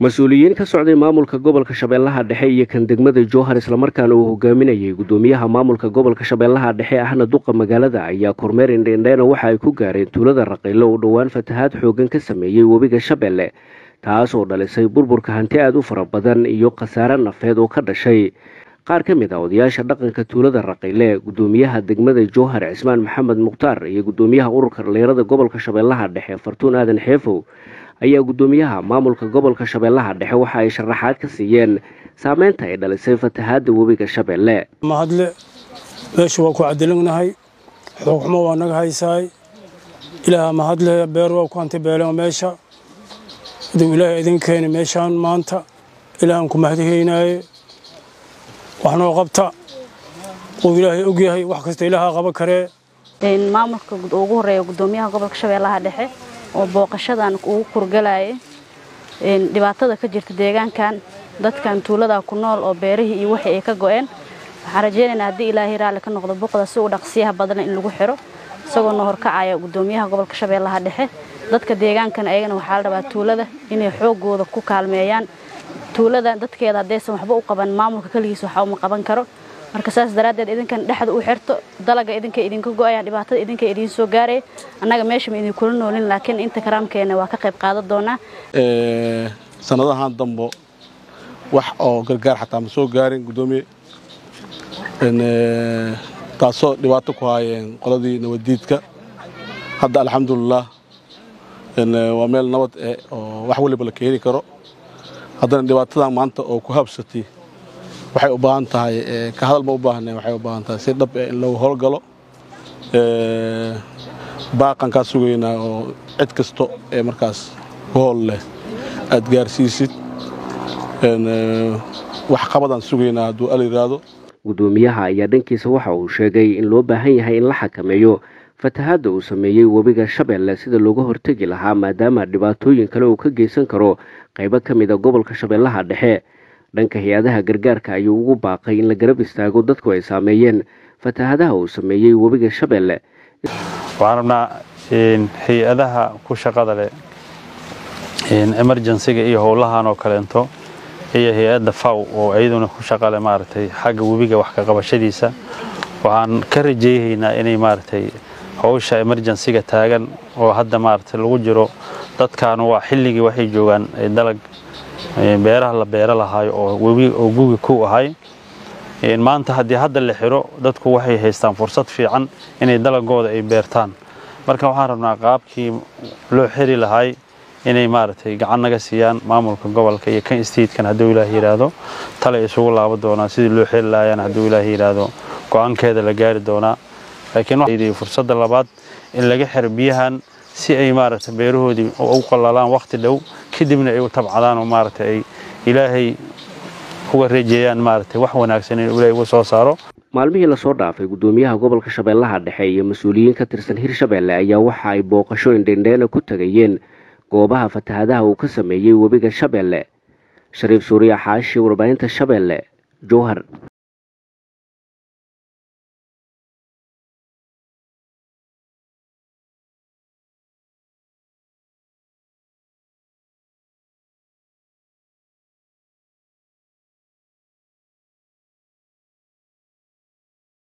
mas-uuliyiin ka socday maamulka gobolka shabeellaha dhexe iyo kan degmada jowhar islamarkaana uu hogaaminayay gudoomiyaha maamulka gobolka shabeellaha dhexe ahna duqa magaalada ayaa kormeer indheindheena waxa ay ku gaareen tuulada raqiilo oo dhowaan fatahaad xoogan ka sameeyey webiga shabeelle taas oo dhalisay burburka hanti aada u fara badan iyo khasaare nafeed oo ka dhashay qaar ka mid a odayaasha dhaqanka tuulada raqiile gudoomiyaha degmada jowhar cismaan maxamed mukhtaar iyo gudoomiyaha ururka dhalinyarada gobolka shabeellaha dhexe fartuun aadan xeefow ayaa gudoomiyaha maamulka gobolka shabeellaha dhexe waxa ay sharaxaad ka siiyeen saameynta ay dhalisay fatahaadda webiga shabeelle mahadle meesha waa ku cadilagnahay xoogxumo waa naga haysaay ilaaha mahadle beer waa ku hantibeelen meesha iduu ilaahay idin keeni meeshaan maanta ilaahan ku mahadihaynaaye wax noo qabta uu ilaahay og yahay wax kasta ilaaha qaba karee maamulka ugu horeeya gudoomiyaha gobolka shabeellaha dhexe oo booqashadan ugu kurgalaya dhibaatada ka jirta deegaankan dadkan tuulada ku nool oo beerihii iyo wixii ay ka go'een waxaan rajaynaynaa haddii ilaahay raalli ka noqdo buqda si u dhaqsiyaha badan in lagu xiro isagoo na horkacaya gudoomiyaha gobolka shabeellaha dhexe dadka deegaankan ayagana waxaa la rabaa tuulada inay xoogooda ku kaalmeeyaan tuulada dadkeeda haddaysan waxba u qaban maamulka keligiis waxa uma qaban karo marka saas daraaddeed idinkan dhexda u xirto dalaga idinka idinka go'ayaan dhibaatada idinka idiin soo gaaraya annaga meesha ma idinkula noolin laakiin inta karaamkeena waa ka qayb qaadan doonaa sanadahan dambo wax oo gargaar xataa ma soo gaarin guddoomiye taasoo dhibaato ku haayeen qoladii nabaddiidka hadda alxamdulilah waa meel nabad eh oo wax waliba la keeni karo haddana dhibaatadan maanta oo ku habsatay waxay u baahan tahay ka hadal ma u baahna waxay u baahan tahay si dhab eh in lagu howlgalo baaqan kaa sugaynaa oo cid kasto ee markaas ku hool leh aad gaarsiisid wax qabadaan sugaynaa hadduu al yidhaahdo gudoomiyaha ayaa dhankiisa waxa uu sheegay in loo baahan yahay in la xakameeyo fatahaadda uu sameeyey webiga shabeelle sida looga hortegi lahaa maadaama dhibaatooyin kale uu ka geysan karo qaybo ka mid a gobolka shabeellaha dhexe dhanka hay-adaha gargaarka ayuu ugu baaqay in la garab istaago dadku ay saameeyeen fatahaadaha uu sameeyey webiga shabeelle waxaan rabnaa hay-adaha ku shaqada leh emergensiga iyo howlahan oo kaleento iyo hay-adda faw oo iyaduna ku shaqale maaragtay xagga webiga wax ka qabashadiisa waxaan ka rajayhaynaa inay maaragtay howsha emergensiga taagan oo hadda maaragtay lagu jiro dadkan waa xilligii waxay joogaan dalag beeraha la beero lahaayo oo webi oo gugi ku ahay maanta haddii hadda la xiro dadku waxay haystaan fursad fiican inay dalagooda ay beertaan marka waxaan rabnaa qaabkii loo xiri lahay inay maaragtay gacan naga siiyaan maamulka gobolka iyo kan statekan hadduu ilaah yidhaahdo tale isugu laabo doonaa sidii loo xiri lahayaan hadduu ilaah yidhaahdo go-aankeeda la gaari doonaa laakiin fursadda labaad in laga xiro biyahan si ay maaragtay beerahoodii u qallalaan wakhti dhow kadibna ay u tabcadaan oo maaragtay ay ilaahay uga reejeeyaan maaragtay wax wanaagsan in ilaahay uga soo saaro maalmihii lasoo dhaafay gudoomiyaha gobolka shabeellaha dhexe iyo mas-uuliyiin ka tirsan hirshabeelle ayaa waxa ay booqasho indhendheena ku tagayeen goobaha fatahaadaha uu ka sameeyey webiga shabeelle shariif suuriya xaashi warbaahinta shabeelle jowhar